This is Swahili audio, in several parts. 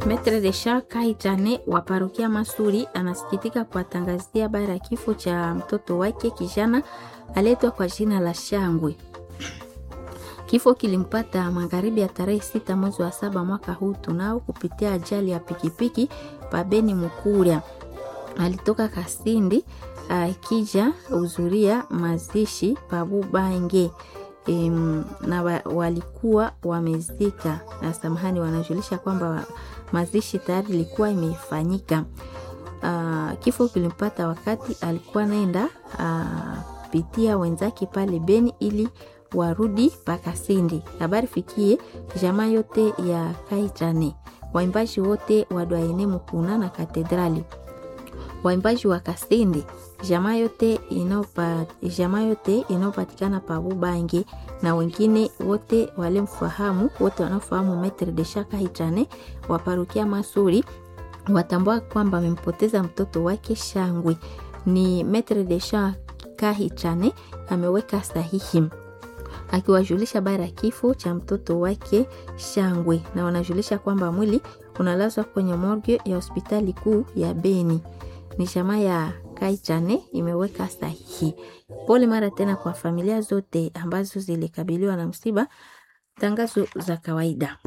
Metre de Charles Kaitane wa parokia Masuri anasikitika kuwatangazia habari ya kifo cha mtoto wake kijana aletwa kwa jina la Shangwe. Kifo kilimpata magharibi ya tarehe sita mwezi wa saba mwaka huu tunao kupitia ajali ya pikipiki pabeni Mukuria. Alitoka Kasindi akija uh, uzuria mazishi pabubange um, na wa, walikuwa wamezika na samahani, wanajulisha kwamba wa, mazishi tayari ilikuwa imefanyika. Uh, kifo kilimpata wakati alikuwa naenda uh, pitia wenzake pale Beni ili warudi Pakasindi. Habari fikie jamaa yote ya Kaitane, waimbaji wote wa Dwaene Mukuna na Katedrali, waimbaji wa Kasindi, jamaa yote inopa, jamaa yote inayopatikana pa Bubangi na wengine wote walemfahamu, wote wanaofahamu Metre de Shaka Hitane wa parokia Masuri watambua kwamba amempoteza mtoto wake Shangwe. Ni Metre de Shaka Hitane ameweka sahihi akiwajulisha habari ya kifo cha mtoto wake Shangwe, na wanajulisha kwamba mwili unalazwa kwenye morgue ya hospitali kuu ya Beni. Ni jamaa ya Kaichane imeweka sahihi. Pole mara tena kwa familia zote ambazo zilikabiliwa na msiba. Tangazo za kawaida.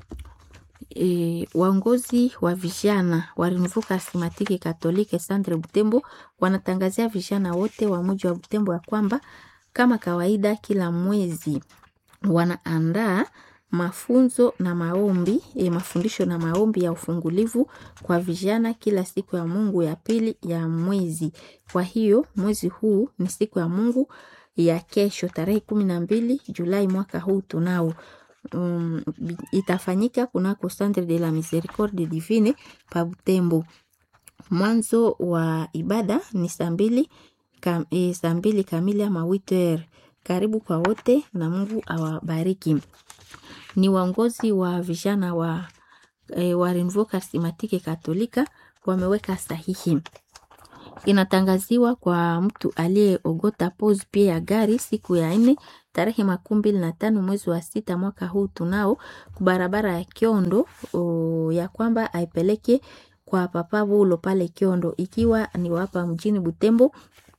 E, waongozi wa vijana wa Renouveau Charismatique Catholique Centre Butembo wanatangazia vijana wote wa mji wa Butembo ya kwamba kama kawaida kila mwezi wanaandaa mafunzo na maombi e, mafundisho na maombi ya ufungulivu kwa vijana kila siku ya Mungu ya pili ya mwezi. Kwa hiyo mwezi huu ni siku ya Mungu ya kesho tarehe kumi na mbili Julai mwaka huu tunao um, itafanyika kunako Centre de la Miséricorde Divine pa Butembo. Mwanzo wa ibada ni saa mbili Kam, e, saa mbili kamili ama witer. Karibu kwa wote na Mungu awabariki. Ni waongozi wa vijana wa, e, wa Renouveau Charismatique Katolika wameweka sahihi. Inatangaziwa kwa mtu aliyeogota pose pia ya gari siku ya nne tarehe makumi mbili na tano mwezi wa sita mwaka huu tunao kubarabara ya Kiondo o, ya kwamba aipeleke kwa Papa Bulo pale Kiondo, ikiwa ni wapa mjini Butembo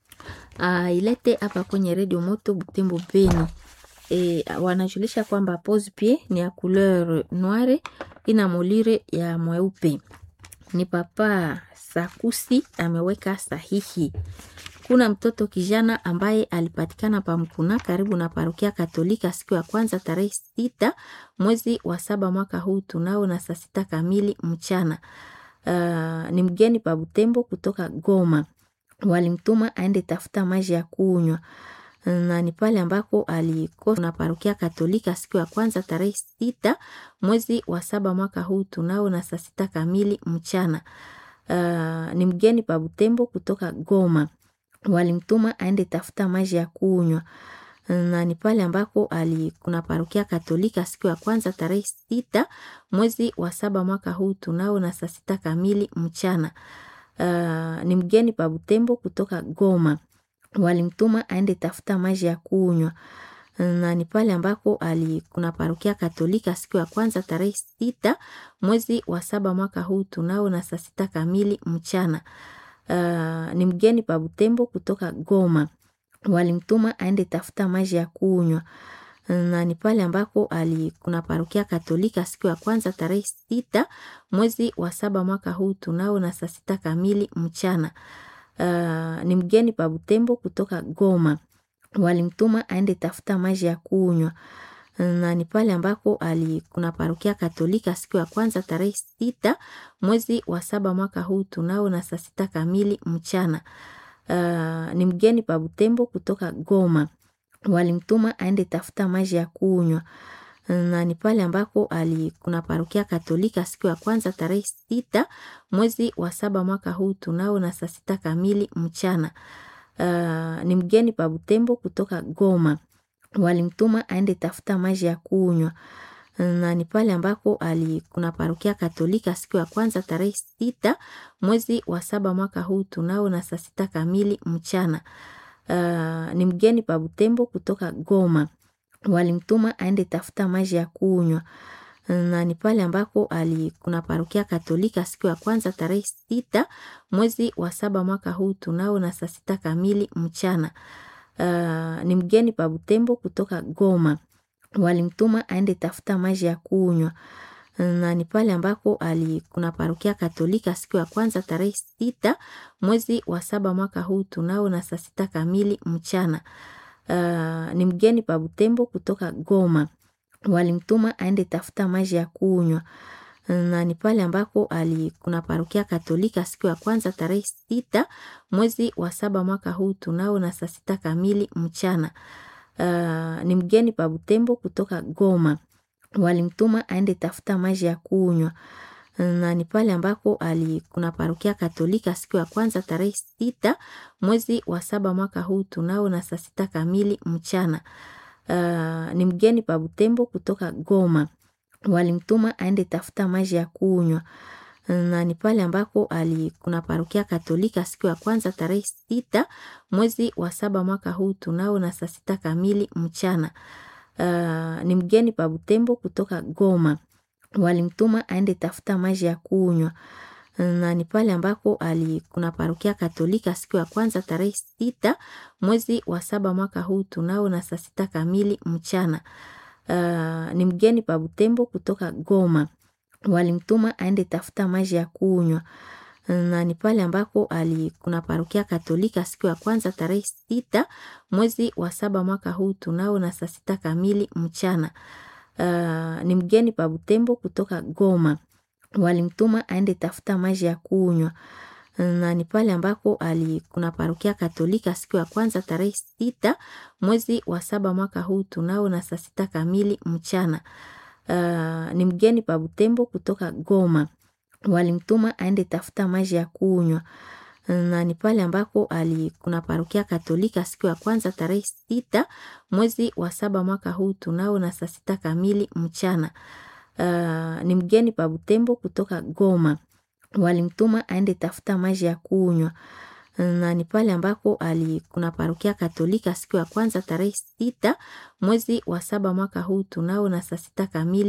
Uh, ilete hapa kwenye redio moto Butembo Beni. E, wanajulisha kwamba pose pied ni ya couleur noire ina molire ya mweupe. Ni papa Sakusi ameweka sahihi. Kuna mtoto kijana ambaye alipatikana pa Mkuna karibu na parokia Katolika siku ya kwanza tarehe sita mwezi wa saba mwaka huu tunao na saa sita kamili mchana. Uh, ni mgeni pa Butembo kutoka Goma walimtuma aende tafuta maji ya kunywa na ni pale ambako alikosa na parokia Katolika siku ya kwanza tarehe sita mwezi wa saba mwaka huu tunao na saa sita kamili mchana. Uh, ni mgeni pa Butembo kutoka Goma, walimtuma aende tafuta maji ya kunywa na ni pale ambako alikuna parokia Katolika siku ya kwanza tarehe sita mwezi wa saba mwaka huu tunao na saa sita kamili mchana. Uh, ni mgeni pa Butembo kutoka Goma, walimtuma aende tafuta maji ya kunywa na ni pale ambako alikuna parokia Katolika siku ya kwanza tarehe sita mwezi wa saba mwaka huu tunao na saa sita kamili mchana. Uh, ni mgeni pa Butembo kutoka Goma, walimtuma aende tafuta maji ya kunywa na ni pale ambako alikuna parokia Katolika siku ya kwanza tarehe sita mwezi wa saba mwaka huu tunao na saa sita kamili mchana. Uh, ni mgeni pa Butembo kutoka Goma, walimtuma aende tafuta maji ya kunywa na ni pale ambako alikuna parokia Katolika siku ya kwanza tarehe sita mwezi wa saba mwaka huu tunao na saa sita kamili mchana. Uh, ni mgeni pa Butembo kutoka Goma walimtuma aende tafuta maji ya kunywa na ni pale ambako alikuna parokia Katolika siku ya kwanza tarehe sita mwezi wa saba mwaka huu tunao na saa sita kamili mchana. Uh, ni mgeni pa Butembo kutoka Goma, walimtuma aende tafuta maji ya kunywa na ni pale ambako alikuna parokia Katolika siku ya kwanza tarehe sita mwezi wa saba mwaka huu tunao na saa sita kamili mchana. Uh, ni mgeni pa Butembo kutoka Goma, walimtuma aende tafuta maji ya kunywa na ni pale ambako ali kuna parokia Katolika siku ya kwanza tarehe sita mwezi wa saba mwaka huu tunao na saa sita kamili mchana. Uh, ni mgeni pa Butembo kutoka Goma, walimtuma aende tafuta maji ya kunywa na ni pale ambako ali kuna parokia Katolika siku ya kwanza tarehe sita mwezi wa saba mwaka huu tunao na saa sita kamili mchana. Uh, ni mgeni pa Butembo kutoka Goma, walimtuma aende tafuta maji ya kunywa na ni pale ambako ali kuna parokia Katolika siku ya kwanza tarehe sita mwezi wa saba mwaka huu tunao na saa sita kamili mchana. Uh, ni mgeni pa Butembo kutoka Goma, walimtuma aende tafuta maji ya kunywa na ni pale ambako ali kuna parokia Katolika siku ya kwanza tarehe sita mwezi wa saba mwaka huu tunao na saa sita kamili mchana. Uh, ni mgeni pa Butembo kutoka Goma, walimtuma aende tafuta maji ya kunywa na ni pale ambako ali kuna parokia Katolika siku ya kwanza tarehe sita mwezi wa saba mwaka huu tunao na saa sita kamili mchana. Uh, ni mgeni pa Butembo kutoka Goma, walimtuma aende tafuta maji ya kunywa na ni pale ambako ali kuna parokia Katolika siku ya kwanza tarehe sita mwezi wa saba mwaka huu tunao na saa sita kamili mchana. Uh, ni mgeni pa Butembo kutoka Goma, walimtuma aende tafuta maji ya kunywa na ni pale ambako ali kuna parokia Katolika siku ya kwanza tarehe sita mwezi wa saba mwaka huu tunao na saa sita kamili mchana. Uh, ni mgeni pa Butembo kutoka Goma, walimtuma aende tafuta maji ya kunywa na ni pale ambako ali kuna parokia Katolika siku ya kwanza tarehe sita mwezi wa saba mwaka huu tunao na saa sita kamili mchana. Uh, ni mgeni pa Butembo kutoka Goma, walimtuma aende tafuta maji ya kunywa na ni pale ambako ali kuna parokia Katolika siku ya kwanza tarehe sita mwezi wa saba mwaka huu tunao na saa sita kamili mchana. Uh, ni mgeni pa Butembo kutoka Goma, walimtuma aende tafuta maji ya kunywa na ni pale ambako ali kuna parokia Katolika siku ya kwanza tarehe sita mwezi wa saba mwaka huu tunao na saa sita kamili